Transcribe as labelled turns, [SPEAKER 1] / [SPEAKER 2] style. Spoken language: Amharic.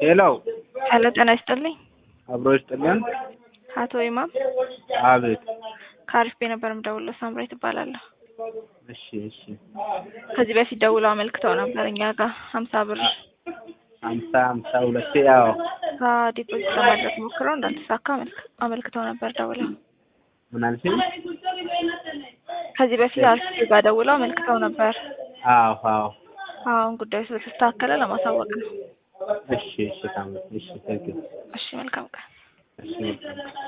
[SPEAKER 1] ሄሎ
[SPEAKER 2] ሄሎ ጤና ይስጥልኝ።
[SPEAKER 1] አብሮ ይስጥልን።
[SPEAKER 2] አቶ ኢማም
[SPEAKER 1] አቤት።
[SPEAKER 2] ከአሪፍ ቤት ነበር የምደውለው። ሳምራይ ትባላለሁ።
[SPEAKER 1] እሺ እሺ።
[SPEAKER 2] ከዚህ በፊት ደውለው አመልክተው ነበር እኛ ጋር ሀምሳ ብር
[SPEAKER 1] ሀምሳ ሀምሳ ሁለቴ ያው
[SPEAKER 2] ከዲፖዚት ለማድረግ ሞክረው እንዳልተሳካ አመልክ- አመልክተው ነበር ደውለው።
[SPEAKER 1] ምን አልሽኝ?
[SPEAKER 2] ከዚህ በፊት አሪፍ ጋር ደውለው አመልክተው ነበር።
[SPEAKER 1] አዎ አዎ።
[SPEAKER 2] አሁን ጉዳዩ ስለተስተካከለ ለማሳወቅ ነው።
[SPEAKER 1] እሺ እሺ። ታም እሺ። ታንክ ዩ።
[SPEAKER 2] እሺ መልካም ቀን።
[SPEAKER 1] እሺ